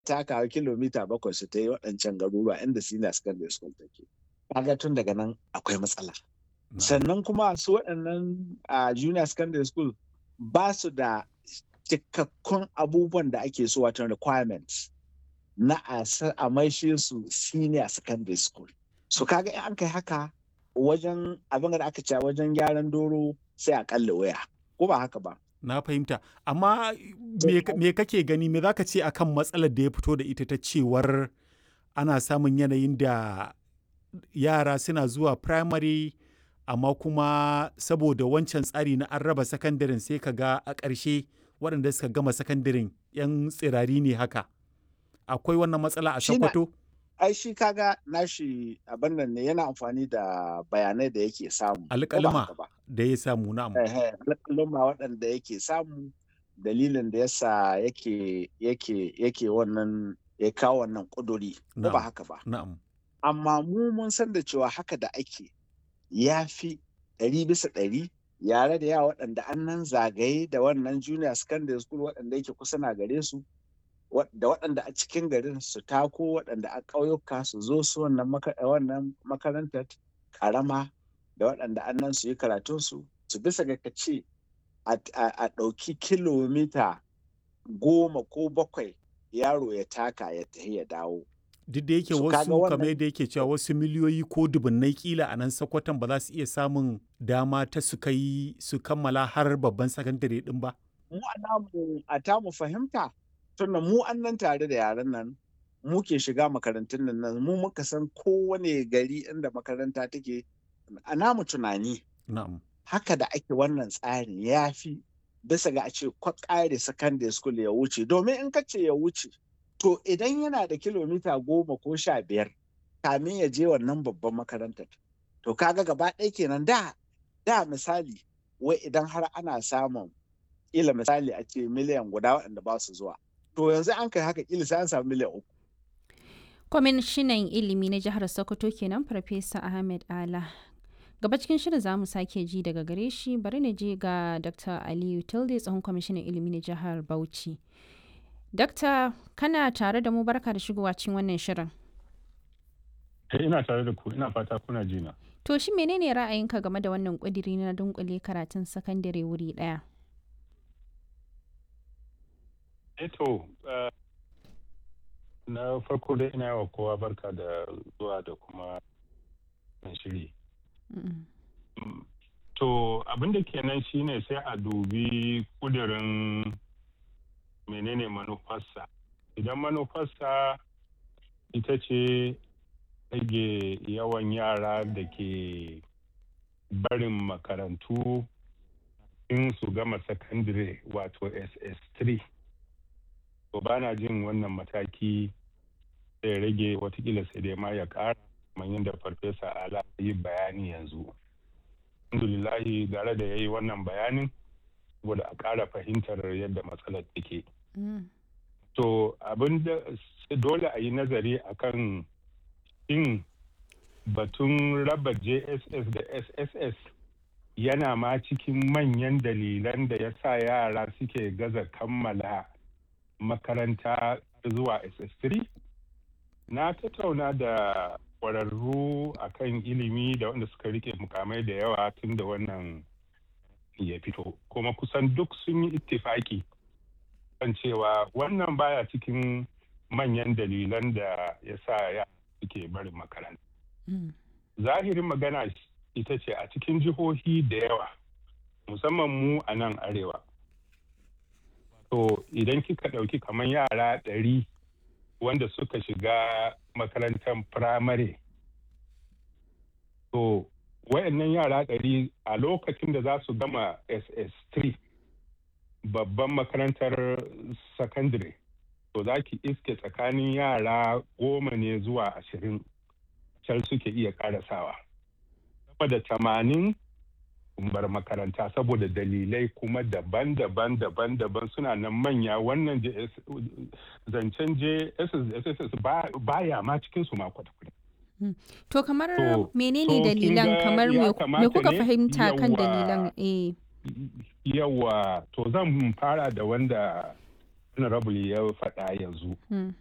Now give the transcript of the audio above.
takawa kilomita bakwai su ta yi waɗancan garuruwa inda senior secondary school take kaga tun daga nan akwai matsala sannan kuma su waɗannan a junior secondary school ba su da cikakkun abubuwan da ake so watan requirements na a maishe su senior secondary school so kaga in an kai haka wajen abin da aka ce wajen gyaran doro sai a kalle waya ko ba haka ba na fahimta amma me kake gani me zaka ce akan matsalar da ya fito da ita ta cewar ana samun yanayin da yara suna zuwa primary amma kuma saboda wancan tsari na an raba sakandaren sai ka ga a ƙarshe waɗanda suka gama sakandaren 'yan tsirari ne haka akwai wannan matsala a sokoto ai shi kaga nashi abin nan ne yana amfani da bayanai da yake samu alƙalma da ya samu na'am alƙalma waɗanda yake samu dalilin da yasa yake yake yake wannan ya kawo wannan ƙuduri ko ba haka ba na'am amma mu mun san da cewa haka da ake ya fi ɗari bisa ɗari yare da yawa waɗanda an nan zagaye da wannan junior secondary school waɗanda yake kusa na gare su da waɗanda a cikin garin su tako waɗanda a ƙauyuka su zo su wannan makarantar ƙarama da waɗanda an nan su yi karatunsu su bisa ga kace a ɗauki kilomita goma ko bakwai yaro ya taka ya tafi ya dawo duk da yake wasu kamar yadda yake cewa wasu miliyoyi ko dubunnai kila a nan sakwatan ba za su iya samun dama ta su kai su kammala har babban sakandare din ba mu a tamu fahimta tunda mu an nan tare da yaran nan mu ke shiga makarantun nan mu muka san kowane gari inda makaranta take a namu tunani haka da ake wannan tsarin ya fi bisa ga a ce kwakare secondary school ya wuce domin in ka ce ya wuce to idan yana da kilomita goma ko sha biyar kamin ya je wannan babban makarantar to kaga gaba ɗaya kenan da da misali wai idan har ana samun ila misali a ce miliyan guda waɗanda ba su zuwa to yanzu an kai haka ila sai an samu miliyan uku kwamishinan ilimi na jihar sokoto kenan farfesa ahmed ala gaba cikin shirin za mu sake ji daga gare shi bari na je ga dr aliyu tilde tsohon kwamishinan ilimi na jihar bauchi Dakta kana tare da mu barka da shigowa cikin wannan shirin. ina tare da ku ina fata kuna jina. To shi menene ra'ayinka game da wannan ƙudiri na dunkule karatun sakandare wuri ɗaya? Eto na farko dai ina yawa kowa barka da zuwa da kuma shiri. To abin da kenan shine sai a dubi kudirin menene manufarsa idan manufarsa ita ce rage yawan yara da ke barin makarantu in su gama sakandire wato ss3 to ba na jin wannan mataki zai rage watakila sai dai ma ya kara kamar yadda farfesa ala yi bayani yanzu alhamdulillahi gare da ya yi wannan bayanin saboda a ƙara fahimtar yadda matsalar take. To abin da dole a yi nazari akan in batun raba JSS da SSS yana ma cikin manyan dalilan da ya sa yara suke gaza kammala makaranta zuwa SS3. Na tattauna da ƙwararru akan ilimi da wanda suka rike mukamai da yawa tun da wannan ya fito kuma kusan duk sun yi ittifaki kan cewa wannan baya cikin manyan dalilan da ya sa ya suke barin makaranta. Zahirin magana ita ce a cikin jihohi da yawa musamman mu a nan arewa. To idan kika ɗauki kamar yara ɗari wanda suka shiga makarantar firamare. To wayannan yara ɗari a lokacin da za su gama ss3 babban makarantar secondary to za ki iske tsakanin yara goma ne zuwa ashirin can suke iya karasawa sama da tamanin bar makaranta saboda dalilai kuma daban-daban daban-daban suna nan manya wannan zancen jss baya ma cikinsu ma kwata-kwata To kamar menene dalilan kamar me kuka fahimta kan dalilan eh yawa to zan fara da wanda honorable ya faɗa yanzu